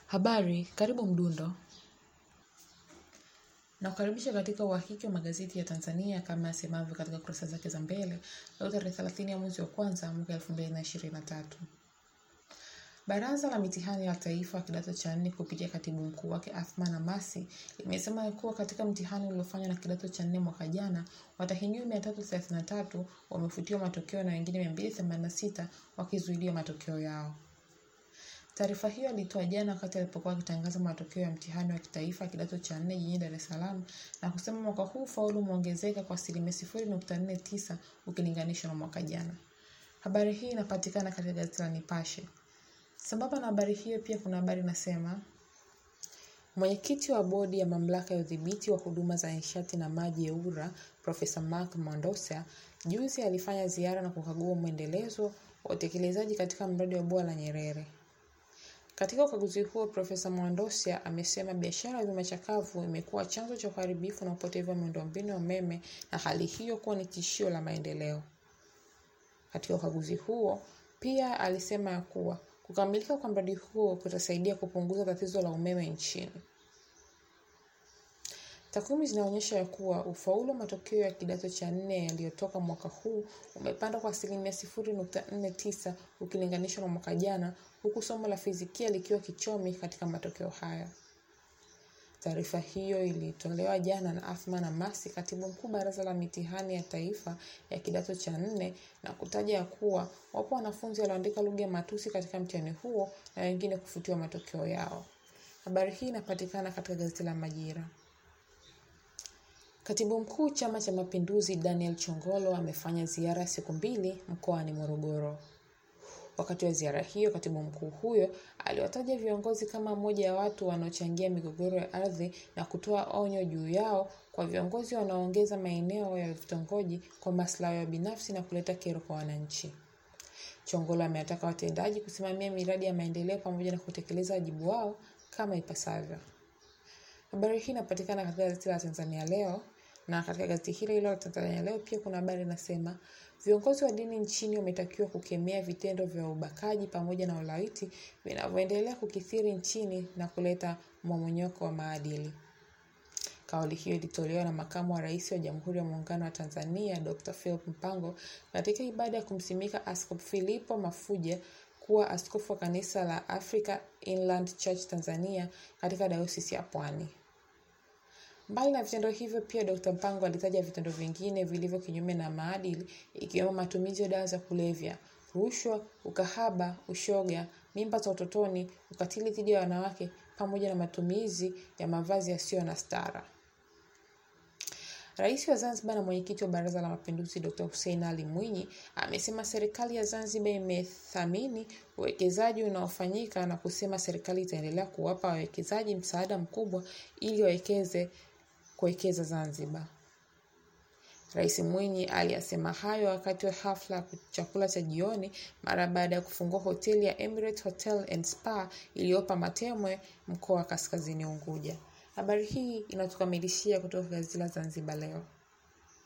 Habari, karibu Mdundo. Nakukaribisha katika uhakiki wa magazeti ya Tanzania kama yasemavyo katika kurasa zake za mbele leo tarehe 30 ya mwezi wa kwanza mwaka 2023. Baraza la mitihani la Taifa kidato cha nne kupitia katibu mkuu wake Athman Amasi limesema kuwa katika mtihani uliofanywa na kidato cha nne mwaka jana, watahiniwa 333 wamefutiwa matokeo na wengine 286 wakizuiliwa matokeo yao. Taarifa hiyo alitoa jana wakati alipokuwa akitangaza matokeo ya mtihani wa kitaifa kidato cha nne jijini Dar es Salaam na kusema mwaka huu ufaulu umeongezeka kwa asilimia sifuri nukta nne tisa ukilinganishwa na mwaka jana. Habari hii inapatikana katika gazeti la Nipashe. Sambamba na habari hiyo, pia kuna habari inasema mwenyekiti wa bodi ya mamlaka ya udhibiti wa huduma za nishati na maji EWURA Profesa Mark Mondosia juzi alifanya ziara na kukagua mwendelezo wa utekelezaji katika mradi wa bwawa la Nyerere. Katika ukaguzi huo, Profesa Mwandosia amesema biashara ya vyuma chakavu imekuwa chanzo cha uharibifu na upotevu wa miundombinu ya umeme na hali hiyo kuwa ni tishio la maendeleo. Katika ukaguzi huo, pia alisema ya kuwa kukamilika kwa mradi huo kutasaidia kupunguza tatizo la umeme nchini. Takwimu zinaonyesha ya kuwa ufaulu wa matokeo ya kidato cha nne yaliyotoka mwaka huu umepanda kwa asilimia sifuri nukta nne tisa ukilinganishwa na mwaka jana, huku somo la fizikia likiwa kichomi katika matokeo haya. Taarifa hiyo ilitolewa jana na Athman Amasi, katibu mkuu baraza la mitihani ya taifa ya kidato cha nne, na kutaja ya kuwa wapo wanafunzi walioandika lugha ya matusi katika mtihani huo na wengine kufutiwa matokeo yao. Habari hii inapatikana katika gazeti la Majira. Katibu mkuu Chama cha Mapinduzi Daniel Chongolo amefanya ziara ya siku mbili mkoani Morogoro. Wakati wa ziara hiyo, katibu mkuu huyo aliwataja viongozi kama moja ya watu wanaochangia migogoro ya ardhi na kutoa onyo juu yao kwa viongozi wanaoongeza maeneo ya vitongoji kwa maslahi ya binafsi na kuleta kero kwa wananchi. Chongolo amewataka watendaji kusimamia miradi ya maendeleo pamoja na kutekeleza wajibu wao kama ipasavyo. Habari hii inapatikana katika gazeti la Tanzania Leo na katika gazeti hilo hilo la Tanzania Leo pia kuna habari inasema viongozi wa dini nchini wametakiwa kukemea vitendo vya ubakaji pamoja na ulawiti vinavyoendelea kukithiri nchini na kuleta mmomonyoko wa maadili. Kauli hiyo ilitolewa na makamu wa rais wa Jamhuri ya Muungano wa Tanzania Dr. Philip Mpango katika ibada ya kumsimika Askofu Filipo Mafuja kuwa askofu wa kanisa la Africa Inland Church Tanzania katika dayosisi ya Pwani. Mbali na vitendo hivyo, pia Dr. Mpango alitaja vitendo vingine vilivyo kinyume na maadili ikiwemo matumizi ya dawa za kulevya, rushwa, ukahaba, ushoga, mimba za utotoni, ukatili dhidi ya wanawake pamoja na matumizi ya mavazi yasiyo na stara. Rais wa Zanzibar na mwenyekiti wa Baraza la Mapinduzi Dr. Hussein Ali Mwinyi amesema serikali ya Zanzibar imethamini uwekezaji unaofanyika na kusema serikali itaendelea kuwapa wawekezaji msaada mkubwa ili wawekeze kuwekeza Zanzibar. Rais Mwinyi aliyasema hayo wakati wa hafla ya chakula cha jioni mara baada ya kufungua hoteli ya Emirates Hotel and Spa iliyopo Matemwe, mkoa wa Kaskazini Unguja. Habari hii inatukamilishia kutoka gazeti la Zanzibar Leo.